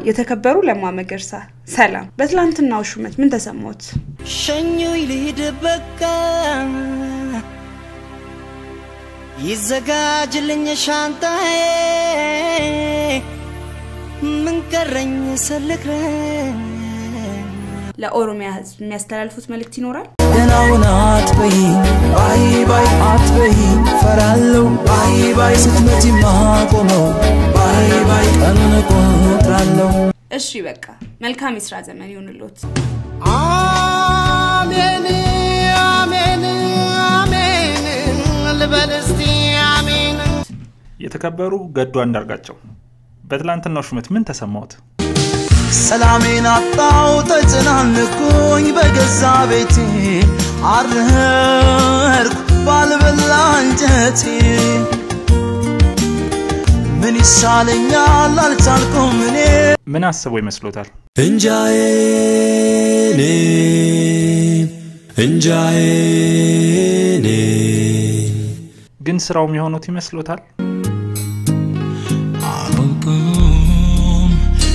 የተከበሩ ለማ መገርሳ ሰላም። በትላንትናው ሹመት ምን ተሰማዎት? ሸኙኝ ልሂድ በቃ ይዘጋጅልኝ ሻንጣዬ ምን ቀረኝ ስልክረኝ ለኦሮሚያ ሕዝብ የሚያስተላልፉት መልእክት ይኖራል? ደናውን አትበይ ባይ ባይ አትበይ ፈራለው ባይ ባይ ስትመጪ ማቆመው ባይ ባይ ቀኑን እቆጥራለሁ እሺ በቃ መልካም የስራ ዘመን ይሁንልዎት። አሜን አሜን አሜን ልበል እስቲ አሜን የተከበሩ ገዱ አንዳርጋቸው በትላንትናው ሹመት ምን ተሰማዎት? ሰላሜን አጣው ተጨናንኩኝ በገዛ ቤቴ አርህርኩ ባልበላ እንጀቴ ምን ይሻለኛል አልቻልኩም እኔ ምን አስበው ይመስሎታል? እንጃዬኔ እንጃዬኔ ግን ስራው የሚሆኑት ይመስሎታል? አላውቅም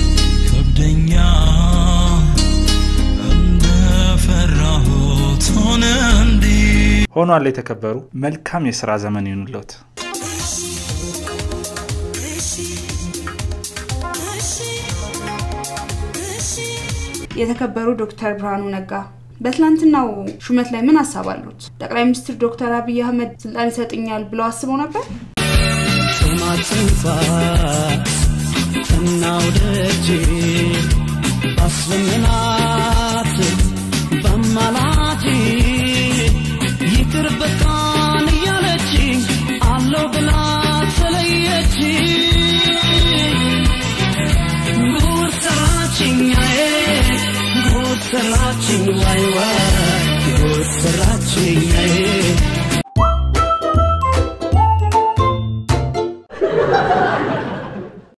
ከብደኛል እንደፈራሁት ሆነ እንዲህ ሆኗል። የተከበሩ መልካም የስራ ዘመን ይሁንልዎት። የተከበሩ ዶክተር ብርሃኑ ነጋ በትላንትናው ሹመት ላይ ምን ሀሳብ አሉት? ጠቅላይ ሚኒስትር ዶክተር አብይ አህመድ ስልጣን ይሰጥኛል ብለው አስበው ነበር? ጡማትንፋ እናውደጅ አስለምናት በማላጅ ይቅር በቃን እያለች አለው ብላ ተለየች ጉድ ሰራችኛዬ ጉድ ሰራችኝ ዋይ ዋይ ጉድ ሰራችኛዬ